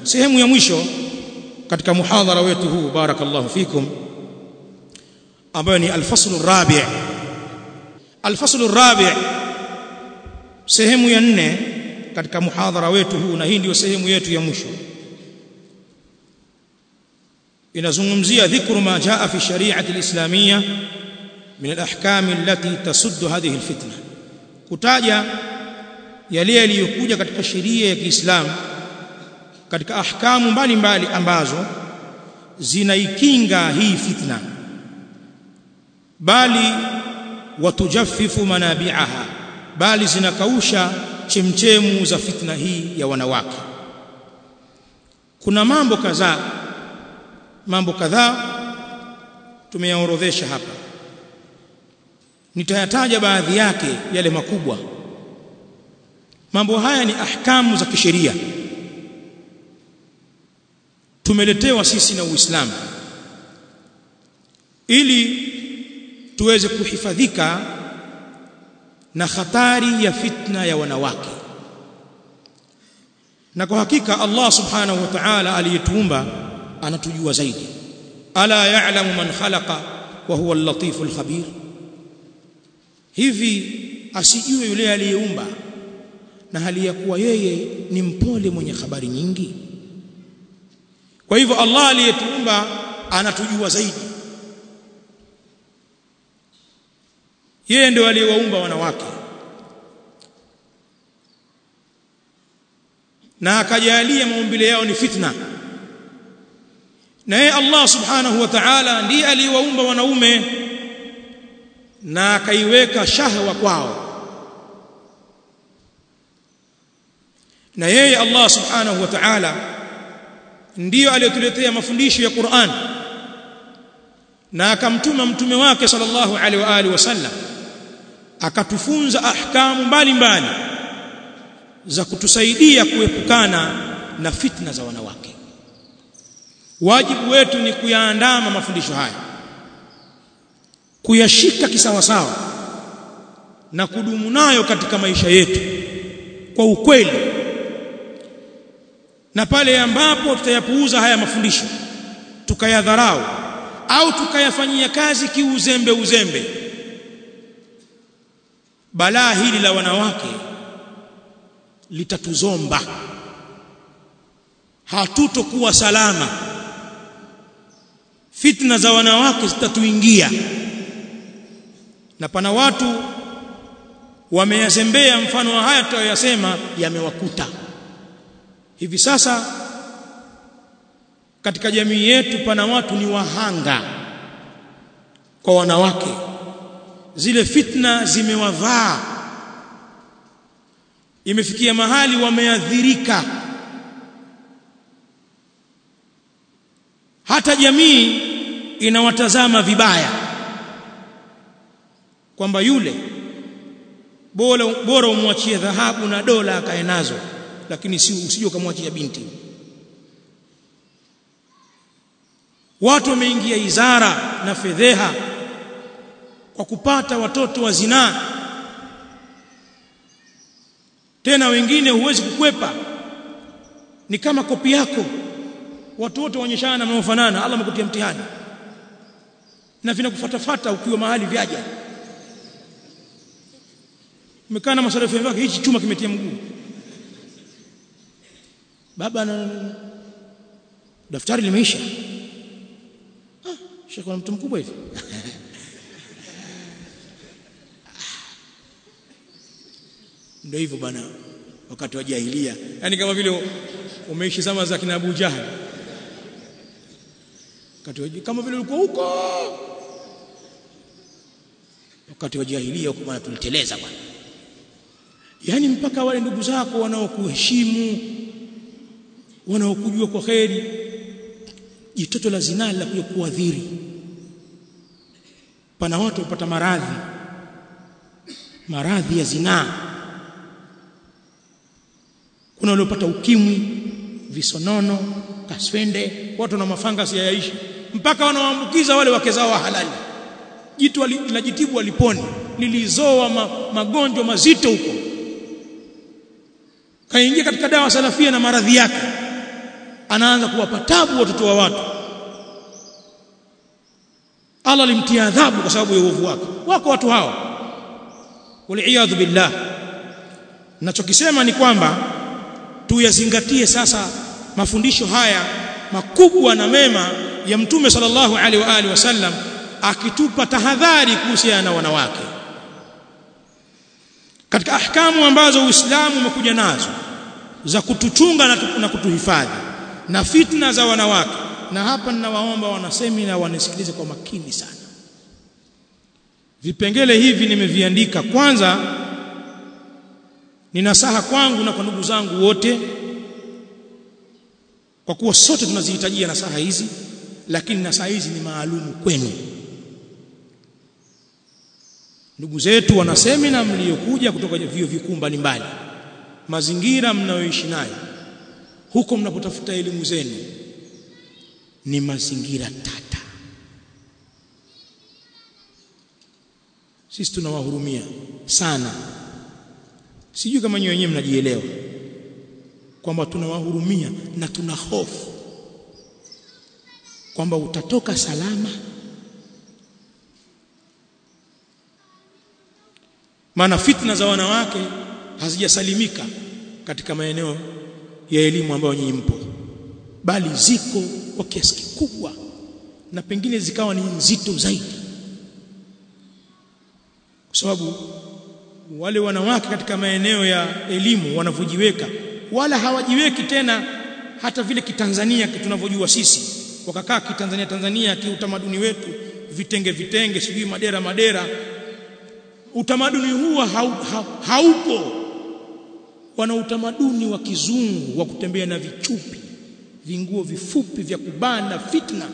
sehemu ya mwisho katika muhadhara wetu huu barakallahu fikum ambayo ni al-fasl ar-rabi' al-fasl ar-rabi' sehemu ya nne katika muhadhara wetu huu na hii ndio sehemu yetu ya mwisho inazungumzia dhikru ma jaa fi shari'ati al-islamiyya min al-ahkam allati tasuddu hadhihi al-fitna kutaja yale yaliyokuja katika sheria ya Kiislamu katika ahkamu mbalimbali ambazo zinaikinga hii fitna bali watujaffifu manabi'aha bali zinakausha chemchemu za fitna hii ya wanawake kuna mambo kadhaa mambo kadhaa tumeyaorodhesha hapa nitayataja baadhi yake yale makubwa mambo haya ni ahkamu za kisheria tumeletewa sisi na Uislamu ili tuweze kuhifadhika na hatari ya fitna ya wanawake na kwa hakika Allah subhanahu wa ta'ala aliyetuumba anatujua zaidi ala ya'lamu man khalaqa wa huwa al-latifu al-khabir hivi asijue yule aliyeumba na hali ya kuwa yeye ni mpole mwenye habari nyingi kwa hivyo Allah aliyetuumba anatujua zaidi yeye ndio aliyewaumba wanawake na akajalia maumbile yao ni fitna na yeye Allah subhanahu wa ta'ala ndiye aliyewaumba wanaume na akaiweka shahwa kwao na yeye Allah subhanahu wa ta'ala ndiyo aliyotuletea mafundisho ya Qur'an na akamtuma mtume wake sallallahu alaihi wa alihi wasallam akatufunza ahkamu mbalimbali za kutusaidia kuepukana na fitna za wanawake wajibu wetu ni kuyaandama mafundisho haya kuyashika kisawasawa na kudumu nayo katika maisha yetu kwa ukweli na pale ambapo tutayapuuza haya mafundisho tukayadharau au tukayafanyia kazi kiuzembe uzembe balaa hili la wanawake litatuzomba hatutokuwa salama fitna za wanawake zitatuingia na pana watu wameyazembea mfano wa haya tunayoyasema yamewakuta hivi sasa katika jamii yetu pana watu ni wahanga kwa wanawake zile fitna zimewavaa imefikia mahali wameadhirika hata jamii inawatazama vibaya kwamba yule bora bora umwachie dhahabu na dola akae nazo lakini si usije ukamwachia binti watu wameingia izara na fedheha kwa kupata watoto wa zinaa tena wengine huwezi kukwepa ni kama kopi yako watu wote waonyeshana wanaofanana Allah amekutia mtihani na vinakufatafata ukiwa mahali vyaja umekaa na masalafu yake hichi chuma kimetia mguu baba na daftari limeisha ah shekhi mtu mkubwa hivi ndio hivyo bana wakati wa jahiliya yani kama vile umeishi zama za kina Abu Jahal wakati wa kama vile ulikuwa huko wakati wa jahiliya huko bwana tuliteleza bwana yani mpaka wale ndugu zako wanaokuheshimu wanaokujua kwa kheri jitoto la zinaa la kuja kuadhiri pana watu wapata maradhi maradhi ya zinaa kuna waliopata ukimwi visonono kaswende watu na mafangasi hayaishi mpaka wanaoambukiza wale wake zao wa halali jitu linajitibu waliponi lilizoa ma, magonjwa mazito huko kaingia katika dawa salafia na maradhi yake anaanza kuwapa tabu watoto wa watu Allah alimtia adhabu kwa sababu ya uovu wake wako watu hao waliyadhu billah ninachokisema ni kwamba tuyazingatie sasa mafundisho haya makubwa na mema ya mtume sallallahu alaihi wa alihi wasallam akitupa tahadhari kuhusiana na wanawake katika ahkamu ambazo Uislamu umekuja nazo za kutuchunga na, na kutuhifadhi na fitna za wanawake na hapa ninawaomba wanasemina wanisikilize kwa makini sana vipengele hivi nimeviandika kwanza ni nasaha kwangu na kwa ndugu zangu wote kwa kuwa sote tunazihitajia nasaha hizi lakini nasaha hizi ni maalumu kwenu ndugu zetu wana semina mliokuja kutoka vyuo vikuu mbalimbali mazingira mnayoishi nayo huko mnapotafuta elimu zenu ni mazingira tata sisi tunawahurumia sana sijui kama nyinyi wenyewe mnajielewa kwamba tunawahurumia na tuna hofu kwamba utatoka salama maana fitna za wanawake hazijasalimika katika maeneo ya elimu ambayo nyinyi mpo bali ziko kwa kiasi kikubwa na pengine zikawa ni nzito zaidi kwa sababu wale wanawake katika maeneo ya elimu wanavyojiweka wala hawajiweki tena hata vile kitanzania tunavyojua sisi wakakaa kitanzania Tanzania kiutamaduni wetu vitenge vitenge sijui madera madera utamaduni huo hau, ha, haupo wana utamaduni wa kizungu wa kutembea na vichupi vinguo vifupi vya kubana fitna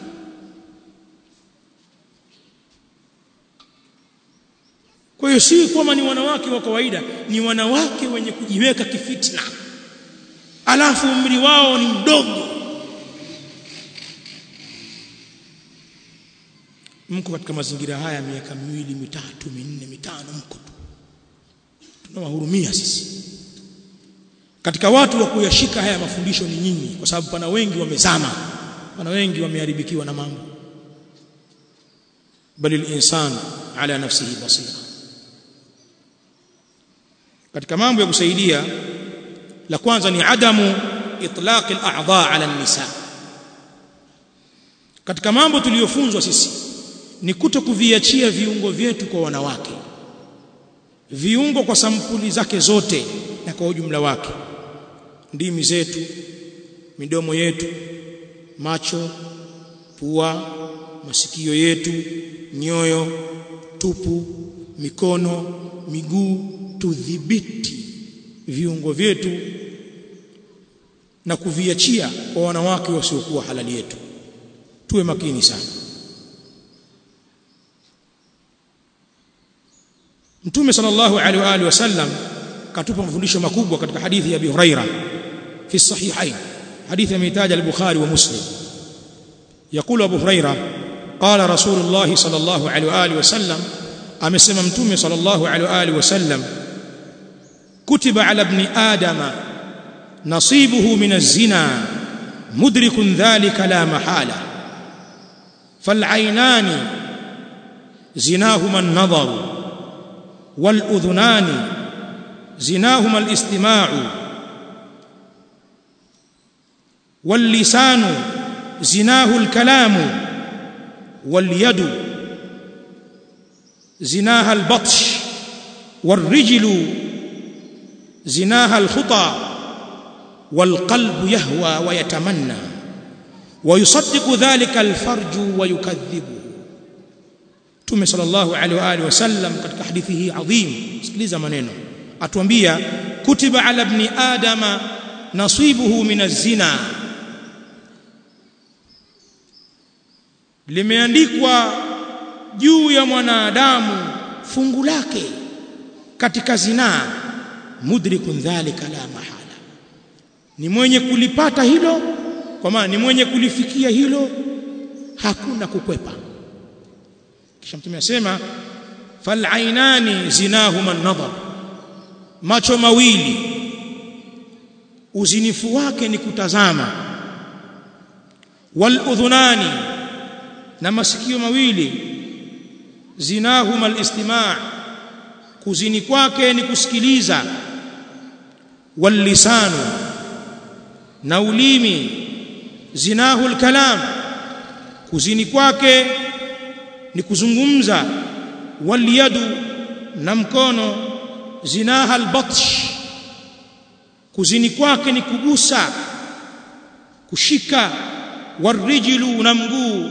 kwa hiyo si kwamba ni wanawake wa kawaida ni wanawake wenye kujiweka kifitna alafu umri wao ni mdogo mko katika mazingira haya miaka miwili mitatu minne mitano mko tu tunawahurumia sisi katika watu wa kuyashika haya mafundisho ni nyinyi kwa sababu pana wengi wamezama pana wengi wameharibikiwa na mambo bali al-insan ala nafsihi basira katika mambo ya kusaidia la kwanza ni adamu itlaq al-a'dha ala an-nisa katika mambo tuliyofunzwa sisi ni kuto kuviachia viungo vyetu kwa wanawake viungo kwa sampuli zake zote na kwa ujumla wake ndimi zetu midomo yetu macho pua masikio yetu nyoyo tupu mikono miguu tudhibiti viungo vyetu na kuviachia kwa wanawake wasiokuwa halali yetu tuwe makini sana Mtume sallallahu alaihi wa alihi wasallam katupa mafundisho makubwa katika hadithi ya Abi Huraira fi sahihain hadithi imetaja al-Bukhari wa Muslim يقول أبو هريرة قال رسول الله صلى الله عليه وآله وسلم أمسم متوم صلى الله عليه وآله وسلم كتب على ابن آدم نصيبه من الزنا مدرك ذلك لا محالة فالعينان زناهما النظر والأذنان زناهما الاستماع واللسان زناه الكلام واليد زناها البطش والرجل زناها الخطى والقلب يهوى ويتمنى ويصدق ذلك الفرج ويكذبه Mtume sallallahu alaihi wa alihi wasallam katika hadithi hii adhim sikiliza maneno atuambia kutiba ala ibn adama nasibuhu min az-zina limeandikwa juu ya mwanadamu fungu lake katika zinaa mudrikun dhalika la mahala ni mwenye kulipata hilo kwa maana ni mwenye kulifikia hilo hakuna kukwepa kisha mtume asema falainani zinahuma an-nadhar macho mawili uzinifu wake ni kutazama wal udhunani na masikio mawili zinahuma al-istima' kuzini kwake ni kusikiliza wal lisanu na ulimi zinahu al-kalam kuzini kwake ni kuzungumza wal yadu na mkono zinaha al-batsh kuzini kwake ni kugusa kushika warijlu na mguu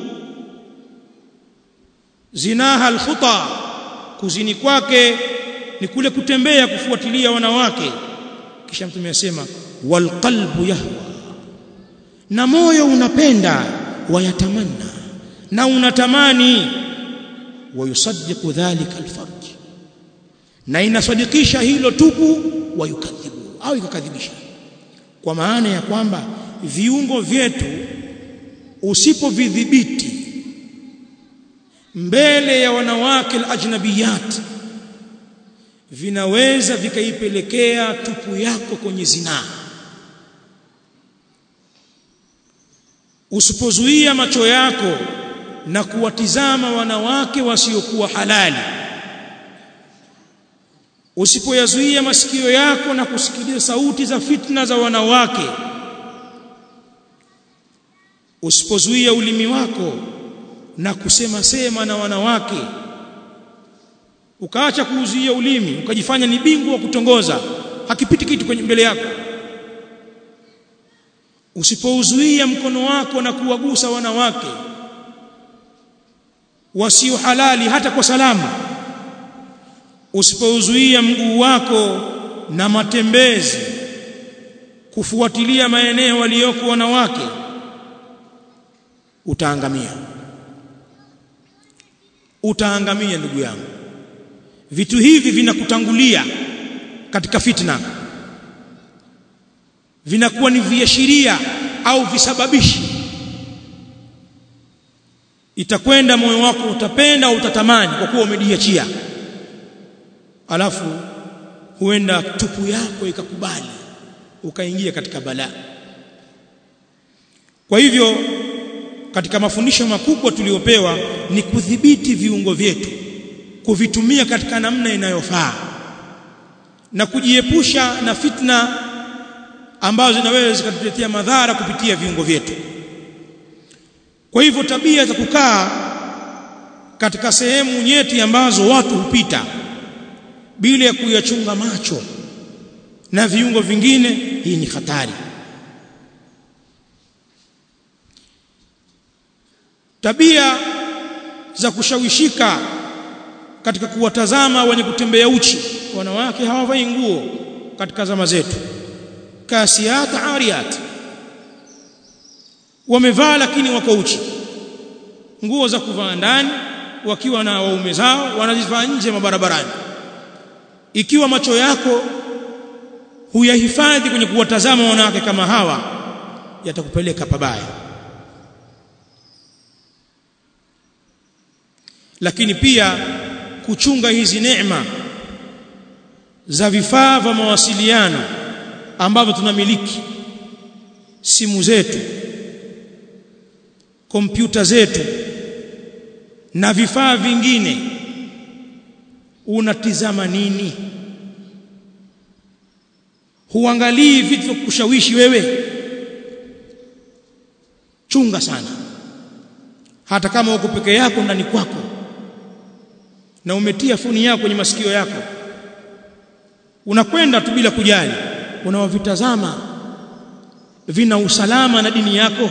zinaha alkhuta kuzini kwake ni kule kutembea kufuatilia wanawake kisha mtume asema walqalbu yahwa na moyo unapenda wayatamanna na unatamani wayusaddiqu dhalika alfarj na inasadikisha hilo tupu wayukadhibu au ikakadhibisha kwa maana ya kwamba viungo vyetu usipovidhibiti mbele ya wanawake alajnabiyat vinaweza vikaipelekea tupu yako kwenye zinaa usipozuia macho yako na kuwatizama wanawake wasiokuwa halali usipoyazuia masikio yako na kusikiliza sauti za fitna za wanawake usipozuia ulimi wako na kusema sema na wanawake ukaacha kuuzuia ulimi ukajifanya ni bingwa wa kutongoza hakipiti kitu kwenye mbele yako usipouzuia mkono wako na kuwagusa wanawake wasio halali hata kwa salama usipouzuia mguu wako na matembezi kufuatilia maeneo waliyoko wanawake utaangamia utaangamia ndugu yangu vitu hivi vinakutangulia katika fitna vinakuwa ni viashiria au visababishi itakwenda moyo wako utapenda au utatamani kwa kuwa umejiachia alafu huenda tupu yako ikakubali ukaingia katika balaa kwa hivyo katika mafundisho makubwa tuliyopewa ni kudhibiti viungo vyetu kuvitumia katika namna inayofaa na kujiepusha na fitna ambazo zinaweza zikatuletea madhara kupitia viungo vyetu kwa hivyo tabia za kukaa katika sehemu nyeti ambazo watu hupita bila ya kuyachunga macho na viungo vingine hii ni hatari tabia za kushawishika katika kuwatazama wenye kutembea uchi wanawake hawavai nguo katika zama zetu kasiyat ariyat wamevaa lakini wako uchi nguo za kuvaa ndani wakiwa na waume zao wanazivaa nje mabarabarani ikiwa macho yako huyahifadhi kwenye kuwatazama wanawake kama hawa yatakupeleka pabaya lakini pia kuchunga hizi neema za vifaa vya mawasiliano ambavyo tunamiliki simu zetu kompyuta zetu na vifaa vingine unatizama nini huangalii vitu vya kushawishi wewe chunga sana hata kama uko peke yako ndani kwako na umetia funi yako kwenye masikio yako unakwenda tu bila kujali unawavitazama vina usalama na dini yako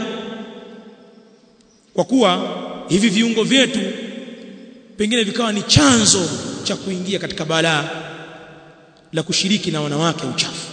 kwa kuwa hivi viungo vyetu pengine vikawa ni chanzo cha kuingia katika balaa la kushiriki na wanawake uchafu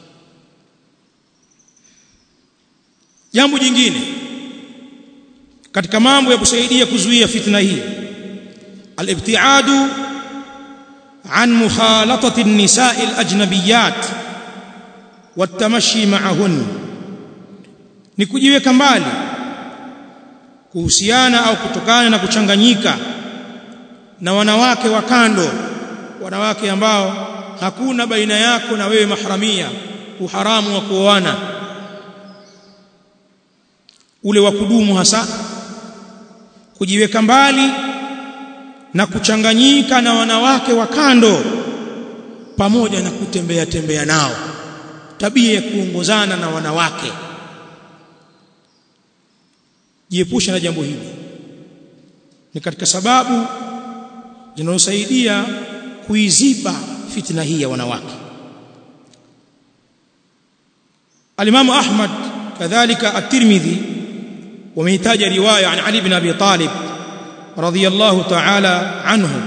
jambo jingine katika mambo ya kusaidia kuzuia fitna hii الابتعاد عن مخالطة النساء الأجنبيات والتمشي معهن ni kujiweka mbali kuhusiana au kutokana na kuchanganyika na wanawake wa kando wanawake ambao hakuna baina yako na wewe mahramia uharamu wa kuoana ule wa kudumu hasa kujiweka mbali na kuchanganyika na wanawake wa kando pamoja na kutembea tembea nao tabia ya kuongozana na wanawake jiepusha na jambo hili ni katika sababu zinazosaidia kuiziba fitna hii ya wanawake alimamu ahmad kadhalika at-tirmidhi wamehitaja riwaya an ali ibn abi talib radiyallahu ta'ala anhu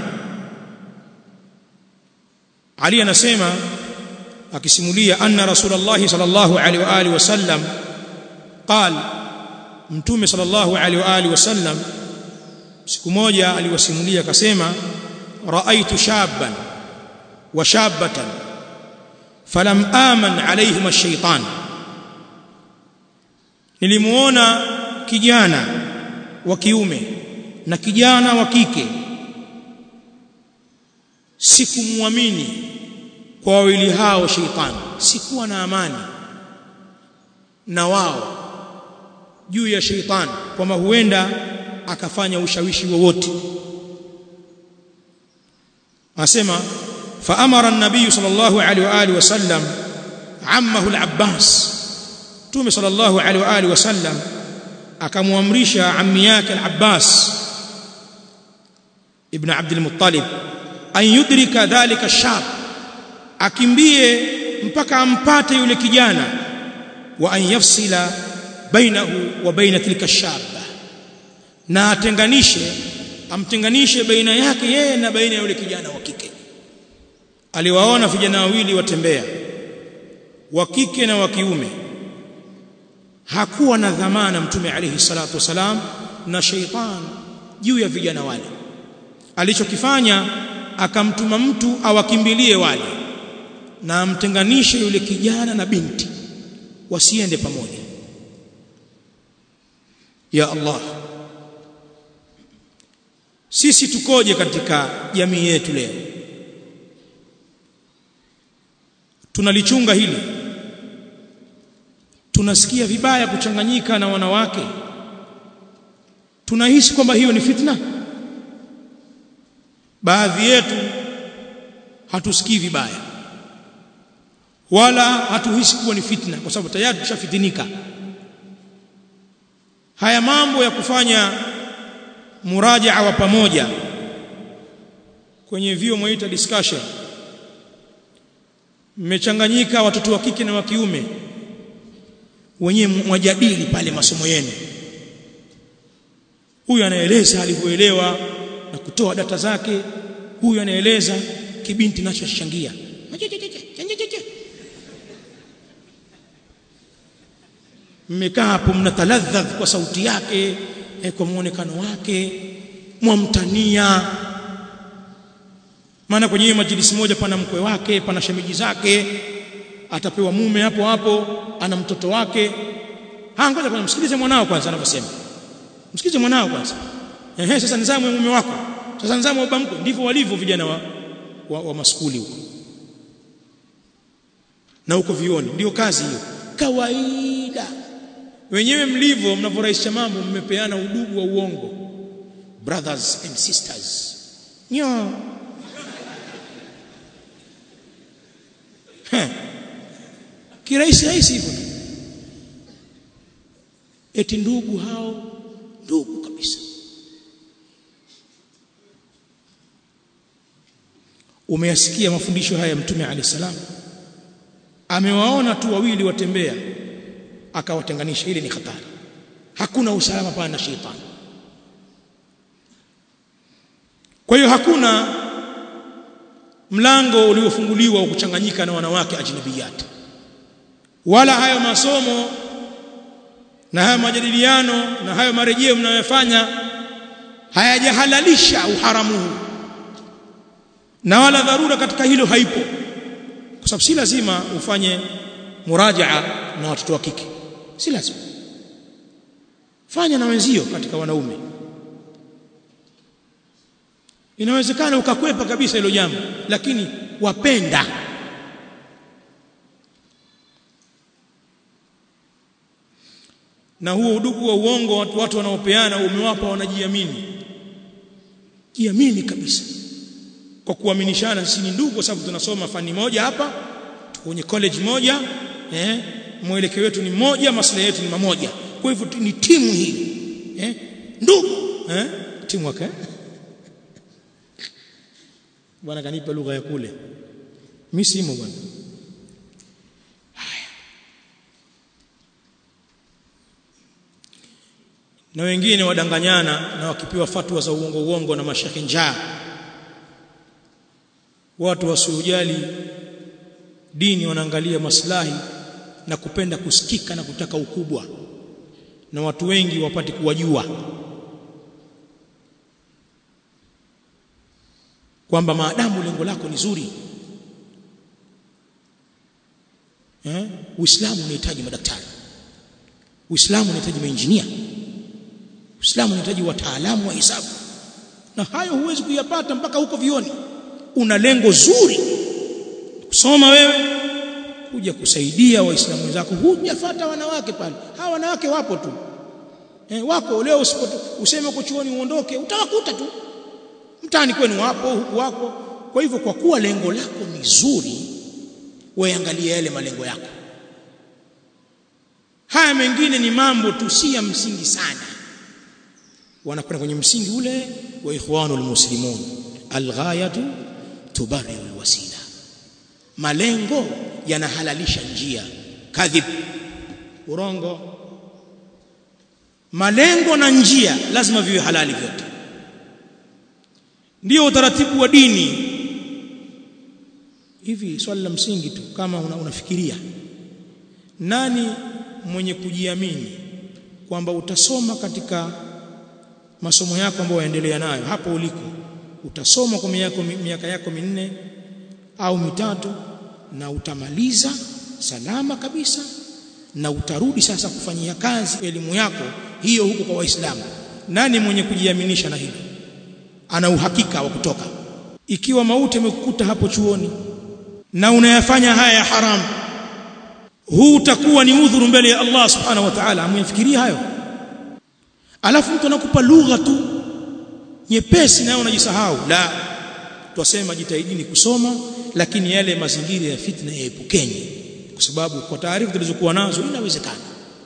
ali anasema akisimulia anna rasulullah sallallahu alaihi wa alihi wasallam qala mtume sallallahu alaihi wa alihi wasallam siku moja aliwasimulia akasema raaitu shabban wa shabatan falam aman alaihim ash-shaytan nilimuona kijana wa kiume na kijana wa kike sikumwamini kwa wawili hao sheitani sikuwa na amani na wao juu ya sheitani kwamba huenda akafanya ushawishi wowote asema faamara an-nabiy sallallahu alaihi wa alihi wasallam ammahu al-abbas tume sallallahu alaihi wa alihi wasallam akamwamrisha ammi yake al-abbas ibn abd al-muttalib an yudrika dhalika ash-shab akimbie mpaka ampate yule kijana wa an yafsila bainahu wa baina tilka shaba na atenganishe amtenganishe baina yake yeye na baina ya yule kijana wa kike aliwaona vijana wawili watembea wa kike na wa kiume hakuwa na dhamana mtume alayhi salatu wasalam na sheitan juu ya vijana wale alichokifanya akamtuma mtu awakimbilie wale na amtenganishe yule kijana na binti wasiende pamoja ya Allah sisi tukoje katika jamii yetu leo tunalichunga hili tunasikia vibaya kuchanganyika na wanawake tunahisi kwamba hiyo ni fitna baadhi yetu hatusikii vibaya wala hatuhisi kuwa ni fitna kwa sababu tayari tushafitinika haya mambo ya kufanya murajaa wa pamoja kwenye vio mwaita discussion mmechanganyika watoto wa kike na wa kiume wenyewe mwajadili pale masomo yenu huyu anaeleza alivyoelewa na kutoa data zake huyu anaeleza kibinti nachoshangia mmekaa hapo mnataladhadh kwa sauti yake eh, kwa muonekano wake mwamtania maana kwenye hiyo majilisi moja pana mkwe wake pana shemeji zake atapewa mume hapo hapo ana mtoto wake ha ngoja kwanza msikilize mwanao kwanza anavyosema msikilize mwanao kwanza ehe sasa nizamu mume wako sasa nizamu baba mkwe ndivyo walivyo vijana wa, wa, wa maskuli huko na huko vioni ndio kazi hiyo kawaida wenyewe mlivyo mnavyorahisha mambo mmepeana udugu wa uongo brothers and sisters nyo kirahisi rahisi hivyo eti ndugu hao ndugu kabisa umeyasikia mafundisho haya mtume alayhi salam amewaona tu wawili watembea akawatenganisha ile ni hatari hakuna usalama pana na shetani kwa hiyo hakuna mlango uliofunguliwa wa kuchanganyika na wanawake ajnabiyat wala hayo masomo na hayo majadiliano na hayo marejeo mnayofanya hayajahalalisha uharamu huu na wala dharura katika hilo haipo kwa sababu si lazima ufanye murajaa na watoto wa kike si lazima fanya na wenzio katika wanaume inawezekana ukakwepa kabisa hilo jambo lakini wapenda na huo udugu wa uongo watu, watu wanaopeana umewapa wanajiamini jiamini kabisa kwa kuaminishana sisi ni ndugu kwa sababu tunasoma fani moja hapa kwenye college moja eh mwelekeo wetu ni moja maslahi yetu ni mamoja kwa hivyo ni timu hii eh ndugu eh timu wake bwana kanipa lugha ya kule mimi simo bwana na wengine wadanganyana na wakipewa fatwa za uongo uongo na mashekhi njaa watu wasiojali dini wanaangalia maslahi na kupenda kusikika na kutaka ukubwa na watu wengi wapate kuwajua kwamba maadamu lengo lako ni zuri eh Uislamu unahitaji madaktari Uislamu unahitaji mainjinia Uislamu unahitaji wataalamu wa hisabu na hayo huwezi kuyapata mpaka huko vioni una lengo zuri kusoma wewe kuja kusaidia waislamu wenzako hujafuata wanawake pale hawa wanawake wapo tu eh, wako leo usipo useme uko chuoni uondoke utawakuta tu mtaani kwenu wapo huku wako kwa hivyo kwa kuwa lengo lako ni zuri weangalie yale malengo yako haya mengine ni mambo tu si ya msingi sana wanakwenda kwenye msingi ule wa ikhwanul muslimun alghayatu tubarriru alwasila malengo yanahalalisha njia kadhib urongo malengo na njia lazima viwe halali vyote ndio utaratibu wa dini hivi swali la msingi tu kama una, unafikiria nani mwenye kujiamini kwamba utasoma katika masomo yako ambayo yaendelea nayo hapo uliko utasoma kwa miaka miaka yako minne au mitatu na utamaliza salama kabisa na utarudi sasa kufanyia kazi elimu yako hiyo huko kwa waislamu nani mwenye kujiaminisha na hilo ana uhakika wa kutoka ikiwa mauti amekukuta hapo chuoni na unayafanya haya ya haramu huu utakuwa ni udhuru mbele ya Allah subhanahu wa ta'ala amyafikiria hayo alafu mtu anakupa lugha tu nyepesi nayo unajisahau la twasema jitahidini kusoma lakini yale mazingira ya fitna yaepukeni kwa sababu kwa taarifa tulizokuwa nazo inawezekana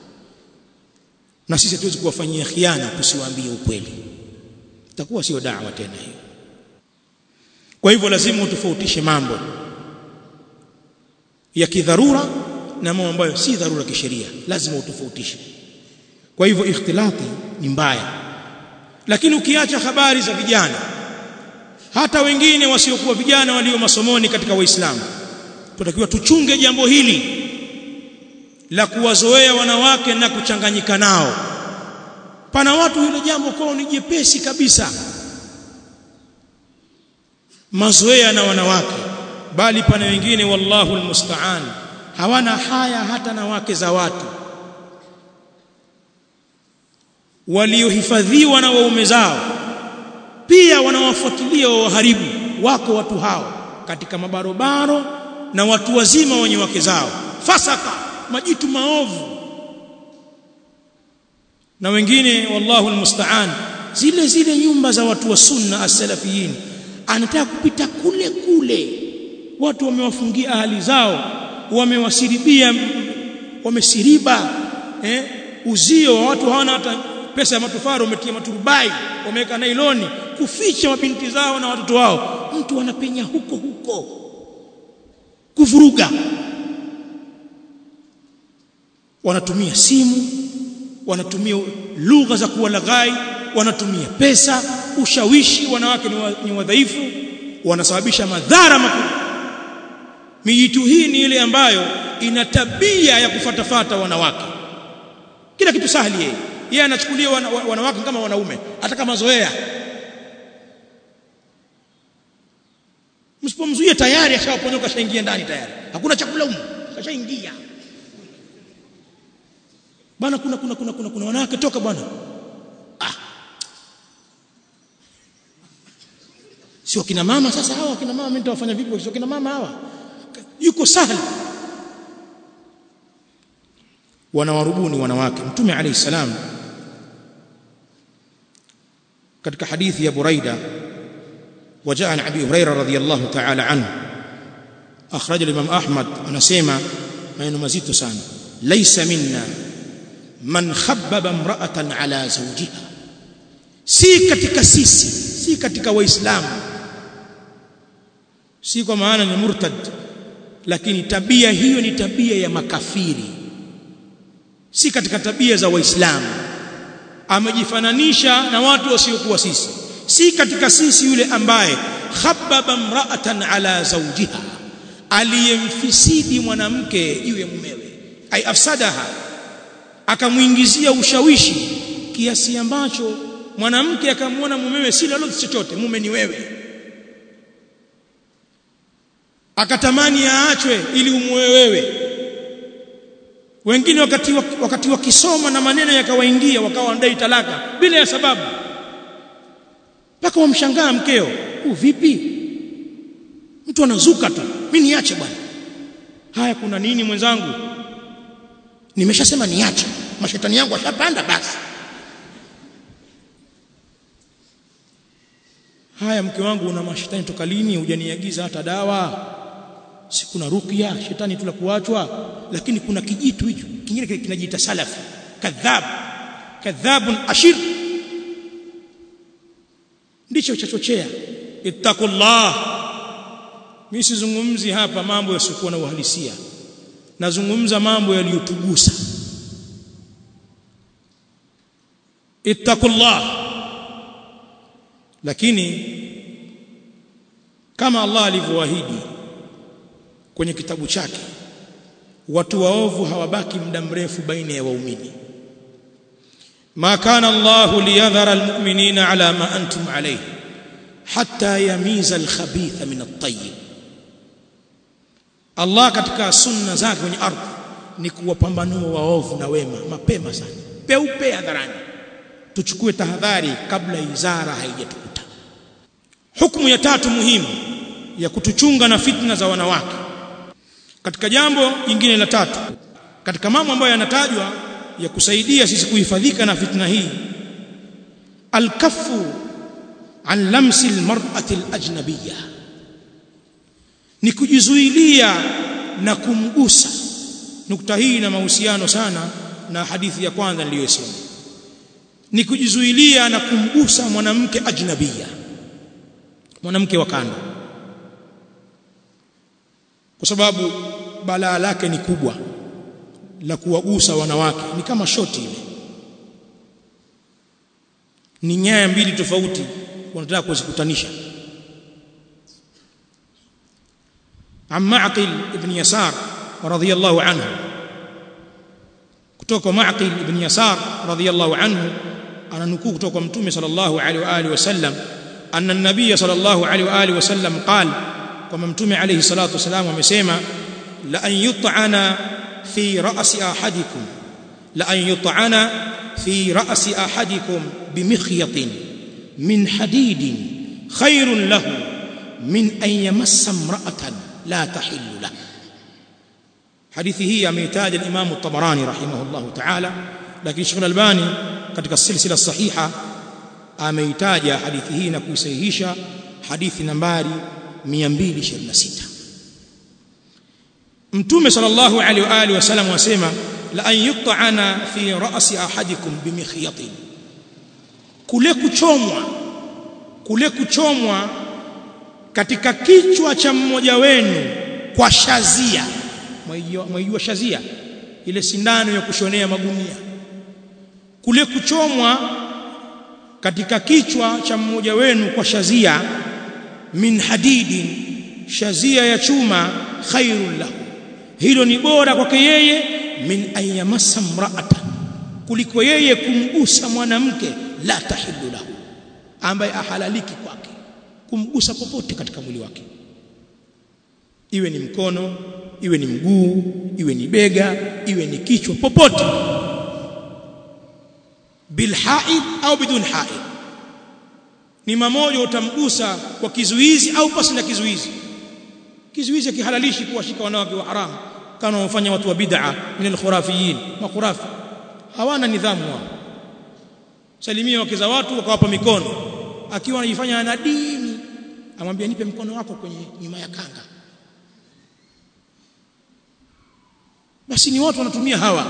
na sisi hatuwezi kuwafanyia khiana tusiwaambie ukweli itakuwa sio da'wa tena hiyo kwa hivyo lazima utofautishe mambo ya kidharura na mambo ambayo si dharura kisheria lazima utofautishe kwa hivyo ikhtilati ni mbaya lakini ukiacha habari za vijana hata wengine wasiokuwa vijana walio masomoni katika waislamu tunatakiwa tuchunge jambo hili la kuwazoea wanawake na kuchanganyika nao pana watu hilo jambo kwao ni jepesi kabisa mazoea na wanawake bali pana wengine wallahu almusta'an hawana haya hata na wake za watu waliohifadhiwa na waume zao pia wanawafuatilia waharibu wako watu hao katika mabarobaro na watu wazima wenye wake zao fasaka majitu maovu na wengine wallahu almusta'an zile zile nyumba za watu wa sunna as-salafiyin anataka kupita kule kule watu wamewafungia ahali zao wamewasiribia wamesiriba eh uzio wa watu hawana hata pesa ya matofaro wametia maturubai wameweka nailoni kuficha mabinti zao na watoto wao mtu anapenya huko huko kuvuruga wanatumia simu wanatumia lugha za kuwalaghai wanatumia pesa ushawishi wanawake ni wadhaifu wanasababisha madhara makubwa mijitu hii ni ile ambayo ina tabia ya kufatafata wanawake kila kitu sahali yeye yeye anachukulia wana, wanawake kama wanaume hata kama zoea msipomzuia tayari ashawaponyoka shaingia ndani tayari hakuna chakula huko kashaingia bwana kuna kuna kuna kuna, kuna wanawake toka bwana ah sio kina mama sasa hawa kina mama mimi nitawafanya vipi sio kina mama hawa yuko sahali wanawarubuni wanawake mtume alayhi salam katika hadithi ya Buraida وجاء عن ابي هريره رضي الله تعالى عنه اخرج الامام احمد anasema maneno mazito sana laysa minna man khabbaba imra'atan ala zawjiha si katika sisi si katika waislamu si kwa maana ni murtad lakini tabia hiyo ni tabia ya makafiri si katika tabia za waislamu amejifananisha na watu wasiokuwa sisi si katika sisi yule ambaye khabbaba mra'atan ala zawjiha aliyemfisidi mwanamke juu ya mumewe ai afsadaha akamuingizia ushawishi kiasi ambacho mwanamke akamwona mumewe si lolote chochote mume ni wewe akatamani aachwe ili umuoe wewe wengine wakati wakati wakisoma na maneno yakawaingia wakawa wanadai talaka bila ya sababu mpaka wamshangaa mkeo huu vipi mtu anazuka tu mimi niache bwana haya kuna nini mwenzangu nimeshasema niache mashetani yangu ashapanda basi haya mke wangu una mashetani toka lini hujaniagiza hata dawa si kuna ruqya shetani tu la kuachwa lakini kuna kijitu hicho kingine kinajiita salafi kadhab kadhabun ashir ndicho chachochea ittaqullah mimi sizungumzi hapa mambo yasiokuwa na uhalisia nazungumza mambo yaliyotugusa ittaqullah lakini kama Allah alivyoahidi kwenye kitabu chake watu waovu hawabaki muda mrefu baina ya waumini ما كان الله ليذر المؤمنين على ما أنتم عليه حتى يميز الخبيث من الطيب Allah katika sunna zake kwenye ardhi ni kuwapambanua waovu na wema mapema sana peupe hadharani tuchukue tahadhari kabla izara haijatukuta hukumu ya tatu muhimu ya kutuchunga na fitna za wanawake katika jambo jingine la tatu katika mambo ambayo yanatajwa ya kusaidia sisi kuhifadhika na fitna hii alkafu an lamsi almar'ati alajnabiyya ni kujizuilia na kumgusa nukta hii ina mahusiano sana na hadithi ya kwanza niliyosema ni kujizuilia na kumgusa mwanamke ajnabiyya mwanamke wa kando kwa sababu balaa lake ni kubwa la kuwagusa wanawake ni kama shoti ile ni nyaya mbili tofauti wanataka kuzikutanisha عن معقل ابن يسار رضي الله عنه kutoka معقل ابن يسار رضي الله عنه ananukuu kutoka mtume sallallahu alaihi wa alihi wasallam anna an-nabiy sallallahu alaihi wa alihi wasallam qala kama mtume alaihi salatu wasallam amesema la an yut'ana في رأس أحدكم لأن يطعن في رأس أحدكم بمخيط من حديد خير له من أن يمس امرأة لا تحل له حديثه أميتاج الإمام الطبراني رحمه الله تعالى لكن شيخ الألباني katika silsila sahiha ameitaja hadithi hii na kuisahihisha hadithi nambari 226 mtume sallallahu alaihi wa alihi wasallam wasema la an yut'ana fi ra'si ahadikum bimikhyatin kule kuchomwa kule kuchomwa katika kichwa cha mmoja wenu kwa shazia mwaijua shazia ile sindano ya kushonea magunia kule kuchomwa katika kichwa cha mmoja wenu kwa shazia min hadidin shazia ya chuma khairun lahu hilo ni bora kwake yeye min ayamassa mraatan kuliko yeye kumgusa mwanamke la tahillu lahu ambaye ahalaliki kwake kumgusa popote katika mwili wake iwe ni mkono iwe ni mguu iwe ni bega iwe ni kichwa popote bilhaid au bidun haid ni mamoja utamgusa kwa kizuizi au pasi na kizuizi kizuizi kihalalishi kuwashika wanawake wa haramu kama wafanya watu wa bid'a min al-khurafiyin makhurafi hawana nidhamu wao salimia wake za watu wakawapa mikono akiwa anajifanya ana dini amwambia nipe mkono wako kwenye nyuma ya kanga basi ni watu wanatumia hawa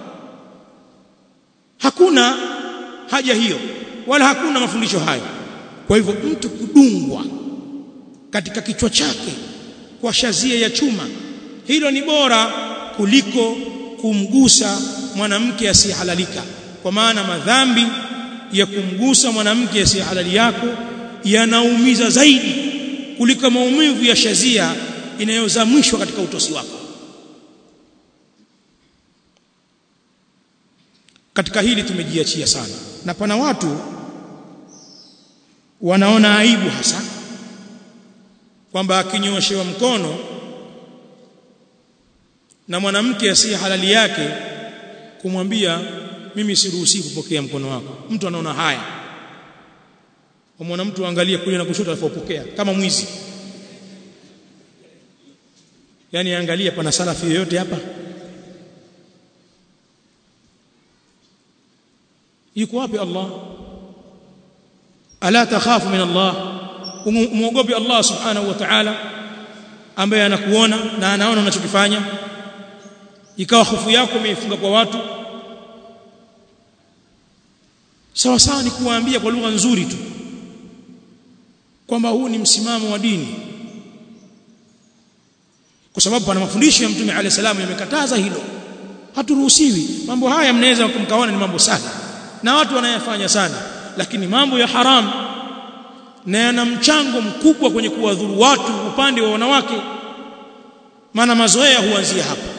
hakuna haja hiyo wala hakuna mafundisho hayo kwa hivyo mtu kudungwa katika kichwa chake kwa shazia ya chuma hilo ni bora kuliko kumgusa mwanamke asiyehalalika kwa maana madhambi ya kumgusa mwanamke asiyehalali yako yanaumiza zaidi kuliko maumivu ya shazia inayozamishwa katika utosi wako katika hili tumejiachia sana na pana watu wanaona aibu hasa kwamba akinyoshewa mkono na mwanamke asiye halali yake kumwambia mimi siruhusi kupokea mkono wako mtu anaona haya umwona mtu angalia kulia na kushoto alipopokea kama mwizi yani angalia pana salafi yoyote hapa yuko wapi Allah ala takhafu min Allah muogope Allah subhanahu wa ta'ala ambaye anakuona na anaona unachokifanya ikawa hofu yako imeifunga kwa watu sawa sawa ni kuwaambia kwa lugha nzuri tu kwamba huu ni msimamo wa dini kwa sababu pana mafundisho ya mtume alayhi salamu yamekataza hilo haturuhusiwi mambo haya mnaweza kumkaona ni mambo sana na watu wanayafanya sana lakini mambo ya haram na yana mchango mkubwa kwenye kuwadhuru watu upande wa wanawake maana mazoea huanzia hapa